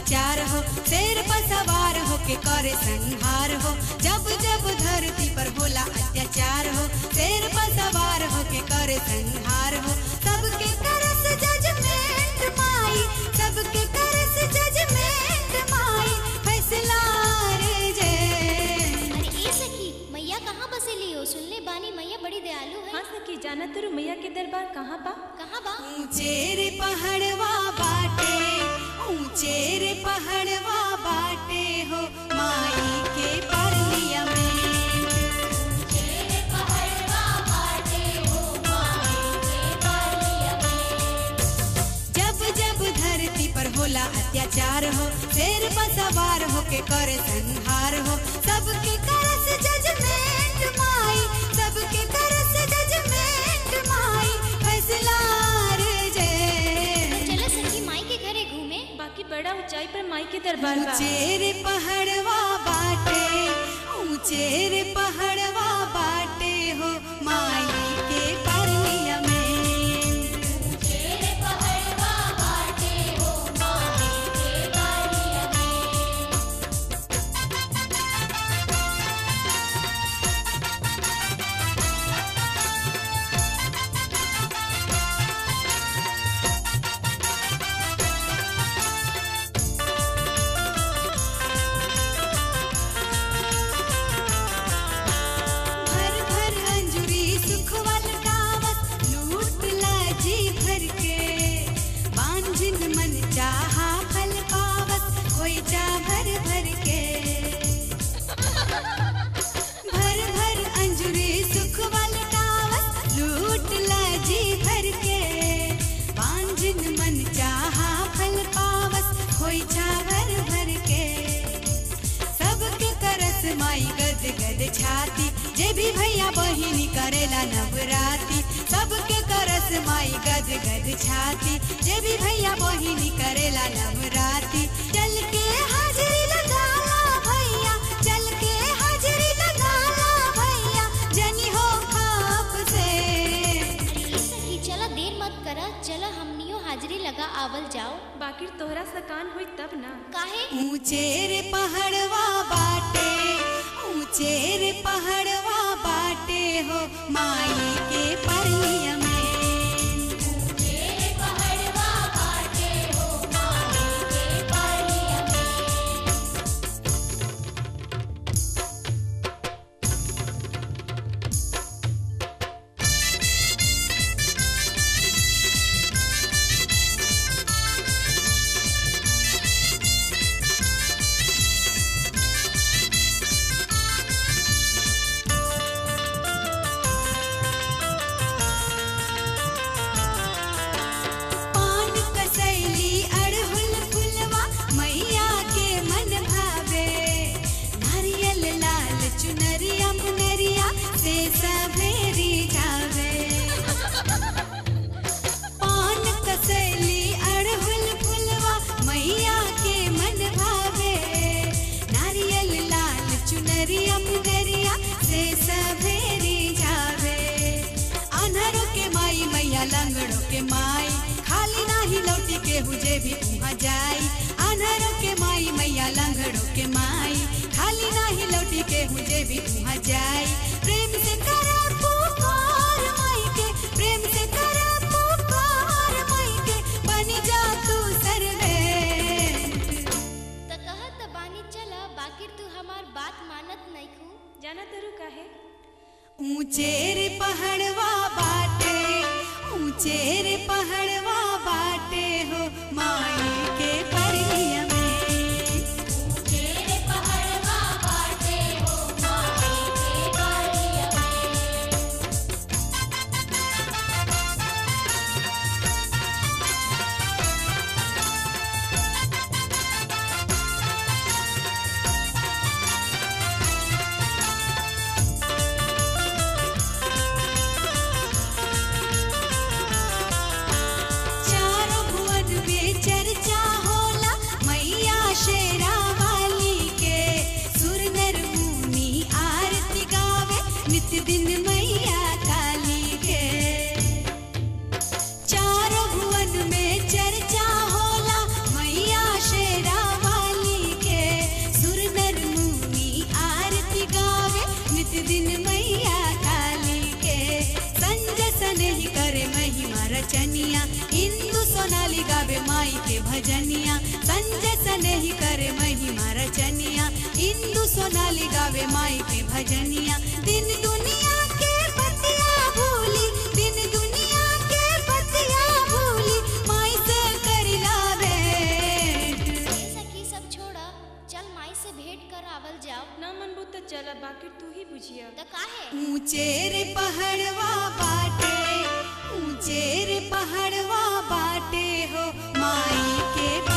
अत्याचार हो शेर पर सवार हो के करे संहार हो जब जब धरती पर होला अत्याचार हो शेर पर सवार हो के करे संहार हो सबके करस जजमेंट माई सबके करस जजमेंट माई फैसला रे जय अरे ए सखी मैया कहाँ बसेली हो सुन ले बानी मैया बड़ी दयालु है हाँ सखी जाना तुरु मैया के दरबार कहाँ बा कहाँ बा ऊंचे रे पहाड़वा बाटे ऊंचे रे पहाड़वा बाटे हो माई के परलिया में जब जब धरती पर होला अत्याचार हो शेर पर सवार हो के करे संहार हो सबके करस जजमेंट माई सबके करस जजमेंट माई फैसला रे जय चलो सखी माई के घरे घूमे बाकी बड़ा ऊंचाई पर माई के दरबार बा ऊंचे रे पहाड़वा बाटे ऊंचे रे पहाड़वा बाटे हो माई के परलिया में भर भर अंजुरी सुखवल गावत लूट लाजी भर के बांझिन मन चाहा फल पावत कोई जा भर भर के भर भर अंजुरी सुखवल गावत लूट लाजी भर के बांझिन मन चाहा फल पावत कोई जा भर भर के सबके करस माई गद गद छाती जे भी भैया बहिनी करेला नवराती सबके करस माई गद गद छाती जे भी भैया बहिनी करेला नवराती चल के हाजरी लगाला भैया चल के हाजरी लगाला भैया जनी हो खाप से अरे ए सखी चला देर मत करा चला हमनियो हाजिरी लगा आवल जाओ बाकी तोहरा सकान हुई तब ना काहे ऊंचे रे पहाड़वा बाटे ऊंचे रे पहाड़वा बाटे हो माई के परलिया में पान कसैली अड़हुल फुलवा मैया के मन भावे नारियल लाल चुनरिया मुनरिया से सभेरी जावे पान कसैली अड़हुल फुलवा मैया के मन भावे नारियल लाल चुनरिया मुनरिया से सभेरी जावे अनहरो के माई मैया लंगड़ो के माई खाली नाही लौटी के हुजे भी वहाँ जाई अनहरो के माई मैया लंगड़ो के माई खाली नाही लौटी के हुजे भी वहाँ जाई प्रेम से करा पुकार माई के प्रेम से करा पुकार माई के बनी जा तू सर्वे त कहत बानी चला बाकी तू हमार बात मानत नहीं खू जाना तुरु काहे ऊंचे रे पहाड़वा बाटे ऊंचे रे पहाड़वा बाटे हो माई के परलिया में चारों भुवन में चर्चा रचनिया इंदु सोनाली गावे माई के भजनिया संजय सनेही करे महिमा रचनिया इंदु सोनाली गावे माई के भजनिया दिन दुनिया के बतिया भूली दिन दुनिया के बतिया भूली माई से करिला भेंट ए सखी सब छोड़ा चल माई से भेंट कर आवल जाओ ना मनबू तो चल बाकी तू ही बुझिया त काहे ऊंचे रे पहाड़वा बाटे ऊंचे रे पहाड़वा बाटे हो माई के